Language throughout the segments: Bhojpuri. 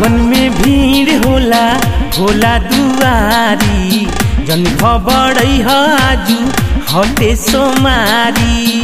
सावन में भीड़ होला होला दुआरी जन खबर आजू हटे सोमारी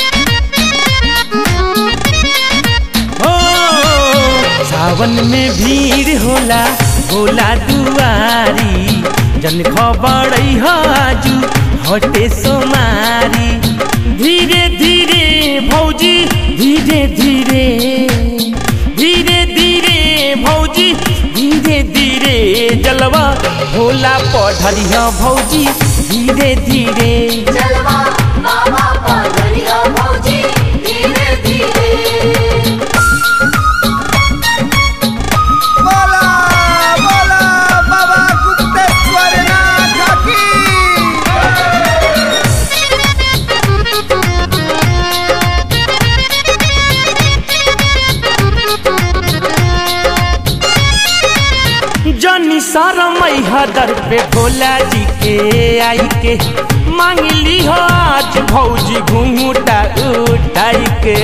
ओ सावन में भीड़ होला होला दुआरी जन खबर आजू हटे सोमारी धीरे धीरे भौजी धीरे धीरे धीरे धीरे भौजी धीरे धीरे जलवा होला पढ़लिया भौजी धीरे धीरे जलवा बाबा पगड़िया भौजी धीरे धीरे बोला बोला बाबा गुप्तेश्वर नाथ की जनी सरमई हदर पे भोला जी के आई के मांगली हो आज भौजी घूंघूटा उठाई के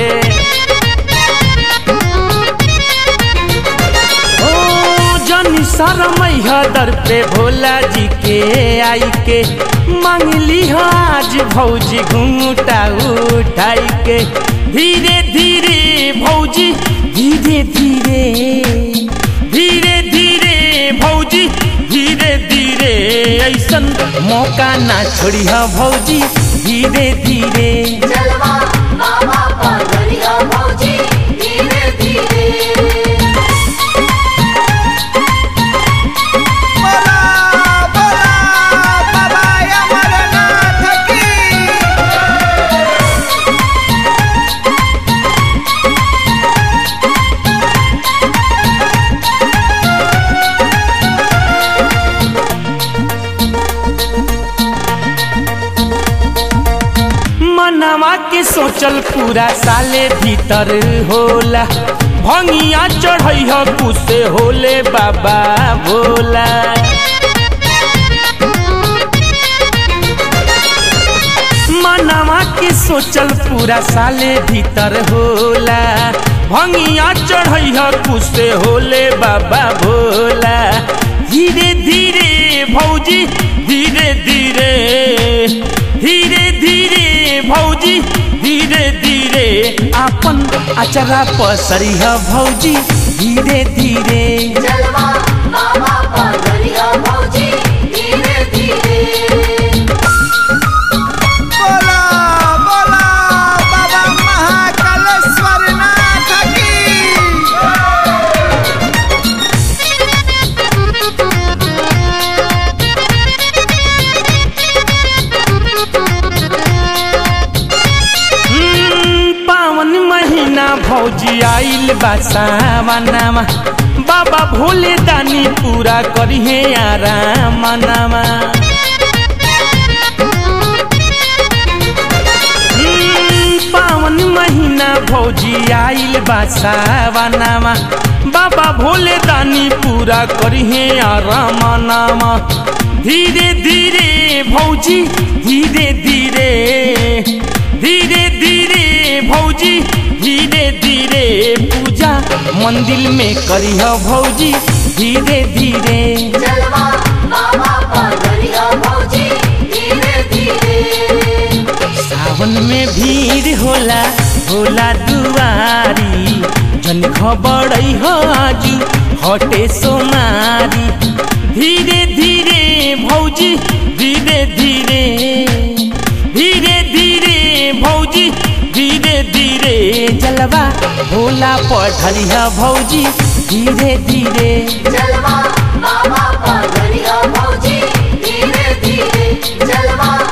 ओ जनी सरमई हदर पे भोला जी के आई के मांगली हो आज भौजी घूंघूटा उठाई के धीरे धीरे भौजी धीरे धीरे धीरे धीरे भौजी धीरे धीरे ऐसन मौका ना छोड़ी भौजी धीरे धीरे जलवा बाबा पगड़िया भौजी धीरे धीरे बोला बोला बाबा अमरनाथ की मनवा के सोचल पूरा साले भीतर होला भंगिया चढ़ई ह कुसे होले बाबा भोला मनवा के सोचल पूरा साले भीतर होला भंगिया चढ़ई ह कुसे होले बाबा भोला धीरे धीरे भौजी धीरे धीरे धीरे धीरे भौजी धीरे धीरे आपन अचरा पसरी ह भौजी धीरे धीरे जलवा बाबा पगड़िया भौजी धीरे धीरे बोला बोला बाबा महाकालेश्वर नाथ की हम्म, पावन महीना भौजी आइल बा सावनामा बाबा भोले दानी पूरा करिहे आराम मनामा हम्म, पावन महीना भौजी आइल बा सावनामा बाबा भोले दानी पूरा करिहे आराम नामा धीरे धीरे भौजी धीरे धीरे धीरे धीरे भौजी धीरे धीरे पूजा मंदिर में करिह भौजी धीरे धीरे जलवा बाबा पगड़िया भौजी धीरे धीरे सावन में भीड़ होला होला दुआरी जन खबर हो आजू हटे सोमारी धीरे धीरे भौजी धीरे धीरे धीरे धीरे भौजी धीरे धीरे जलवा होला पढ़लिया भौजी धीरे धीरे जलवा बाबा पगड़िया भौजी धीरे धीरे जलवा